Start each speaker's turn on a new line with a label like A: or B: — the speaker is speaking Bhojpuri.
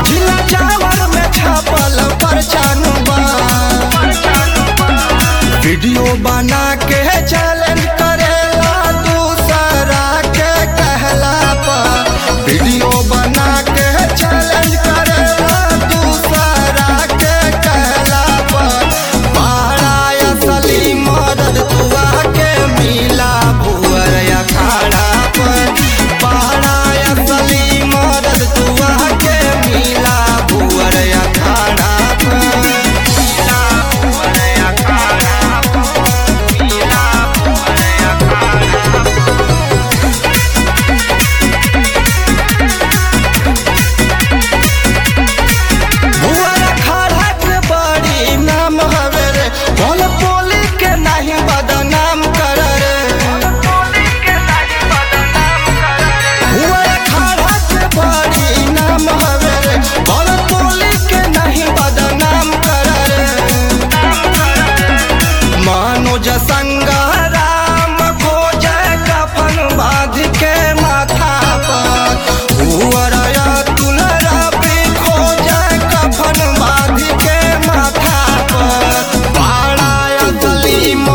A: जिला चावल में छापल परचान बा वीडियो बना के चैलेंज करेला दूसरा के कहला पर वीडियो बना के चैलेंज करेला दूसरा के कहला पर बड़ा असली मदद तुआ के मिला भुअर अखाड़ा पर बड़ा असली मदद तुआ के मिला भुअर अखाड़ा पर मिला भुअर अखाड़ा पर मिला भुअर अखाड़ा भुअर अखाड़ा के बड़ी नाम हवे रे बोल बोली के नहीं बदनाम कर रे भुअर अखाड़ा के बड़ी नाम हवे रे बोल बोली के नहीं बदनाम कर रे मनोज संगराम खोज कफन बांध के माथा पर भुअर अतुल रवि खोज कफन बांध के माथा पर बड़ा असली